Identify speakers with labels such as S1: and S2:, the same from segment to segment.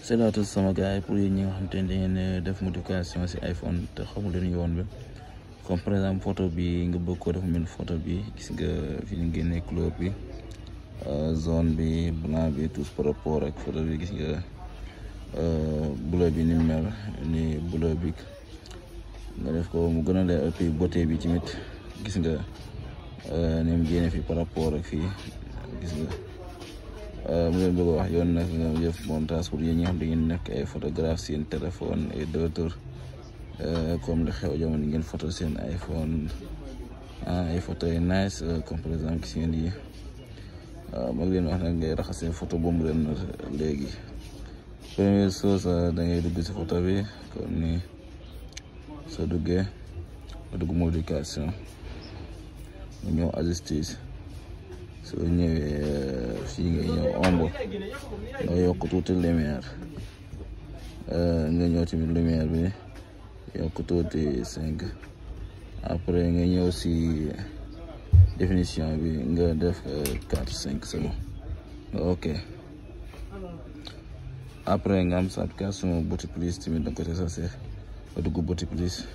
S1: salaatu sama gars yi pour yéen ñi nga xam te ne da ngeen def modification si iPhone te xamul leen yoon bi comme par exemple photo bi nga bëgg ko def mel photo bi gis nga fi ñu génnee couleur bi zone bi blanc bi tous par rapport ak photo bi gis nga bleu bi ni mel ni bleu bi nga def ko mu gën a leer et puis beauté bi tamit gis nga ni mu génne fi par rapport ak fii gis nga mu leen bëgg a wax yoon nag nga def montage pour yéen ñi nga xam da ngeen nekk ay photographe seen téléphone et d'autres comme li xew jamono ngeen photo seen iPhone ay photo yu nice comme par exemple gis ngeen yi mag leen wax nag ngay raxasee photo boobu leen léegi première chose da ngay dugg si photo bi comme ni soo duggee nga dugg modification nga ñëw ajuster soo ñëwee fii nga ñëw ombre nga yokk tuuti lumière nga ñëw tamit lumière bi yokk tuuti cinq après nga ñëw si définition bi nga def quatre cinq c'est bon ok après nga am sa application Beauty Plus tamit da nga ko testé nga dugg Beauty Plus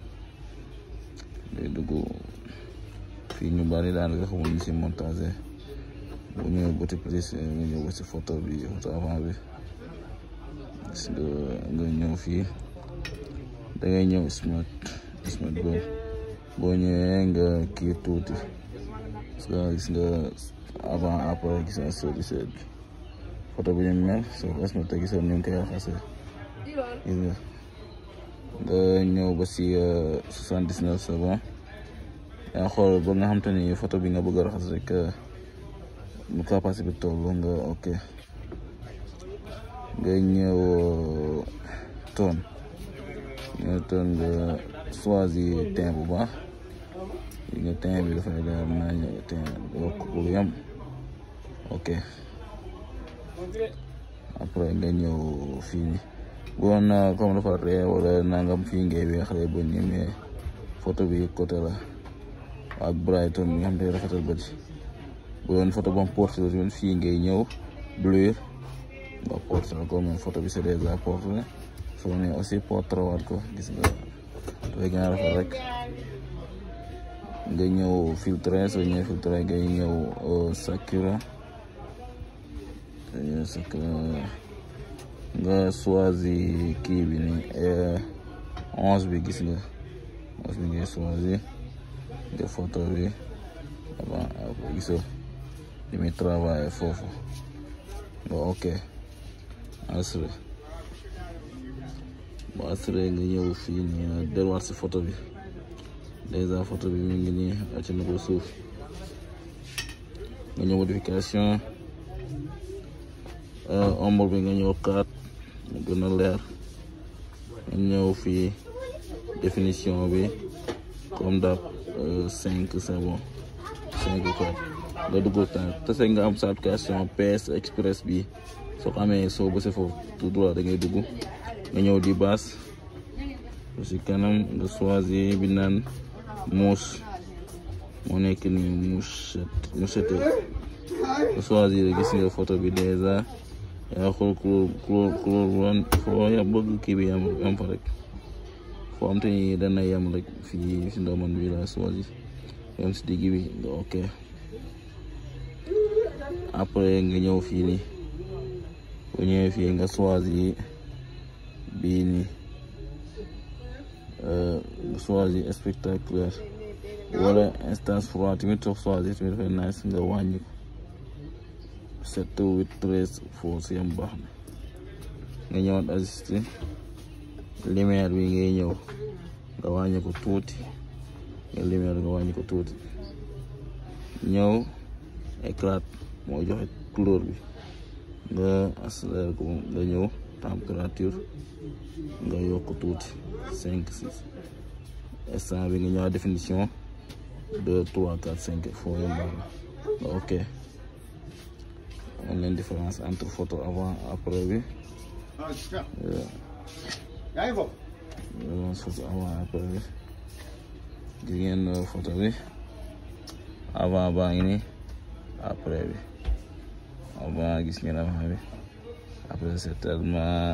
S1: day dugg fii ñu bari daanaka xamul ñu si montage bu ñëwee Beauty Plus nga ñëw ba si photo bi photo avant bi gis nga nga ñëw fii da ngay ñëw smart smart boobu boo ñëwee nga kii tuuti parce que gis nga avant après gis nga soo gisee bi photo bi ñu mel soo ko smart gis nga ñu ngi koy raxasee gis nga nga ñëw ba si soixante dix neuf c'est bon yaa xool ba nga xam te ni photo bi nga bëgg a raxas rek mu capacité bi toll nga ok nga ñëw toon nga toon nga choisir teint bu baax yi nga teint bi dafay leer naa ñëw teint yokk ko lu yam ok après nga ñëw fii nii boo na comme dafa ree wala nangam fii ngay weexlee ba ñemee photo bi côté la ak Brighton bi nga xam te rafetal bët bu doon photo bam portrait tamit fii ngay ñëw blur nga portrait ko même photo bi c'est déjà portrait soo ne aussi portrait waat ko gis nga dafay gën a rafet rek nga ñëw filtre soo ñëwee filtre ngay ñëw Sakura Sakura nga choisir kii bi ni onze bi gis nga onze bi ngay choisir nga photo bi avant après gisoo li muy travailler foofu nga ok assuré ba assuré nga ñëw fii nii delluwaat si photo bi déjà photo bi mi ngi nii acc na ko suuf nga ñëw modification ombre bi nga ñëw kaat mu gën a leer nga ñëw fii définition bi comme dap cinq c'est bon cinq quoi nga dugg temps tase nga am sa application PS Express bi soo ko amee soo bësee foofu tout droit da ngay dugg nga ñëw di baas si kanam nga choisir bi naan mousse moo nekk ni mouchette mouchette nga choisir gis nga photo bi déjà yaa xool couleur couleur couleur bu wan foo ya bëgg kii bi yam yam fa rek foo am te ni dana yam rek fii si ndoman bi la choisir yam si digg bi nga ok après nga ñëw fii nii bu ñëwee fii nga choisir bii nii nga choisir spectaculaire wala instance froid tamit soo choisir tamit dafay nice nga wàññi ko sept huit treize foo si yam baax na nga ñëwaat ajusté lumière bi ngay ñëw nga wàññi ko tuuti nga lumière nga wàññi ko tuuti ñëw éclat moo joxe couleur bi nga accéléré ko nga ñëw température nga yokk tuuti cinq six instant bi nga ñëwaat définition deux trois quatre cinq foo yam baax na nga ok am leen différence entre photo avant après bi photo avant après bi gis ngeen photo bi avant baa ngi nii après bi avant gis ngeen avant bi après c'est tellement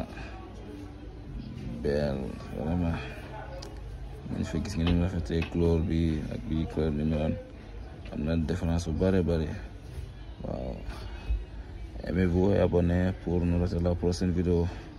S1: belle vraiment ñu fa gis nga ni mu rafetee couleur bi ak bi couleur ni meloon am na différence bu bëri bëri waaw aimez-vous et abonnez pour nous retrouver la prochaine vidéo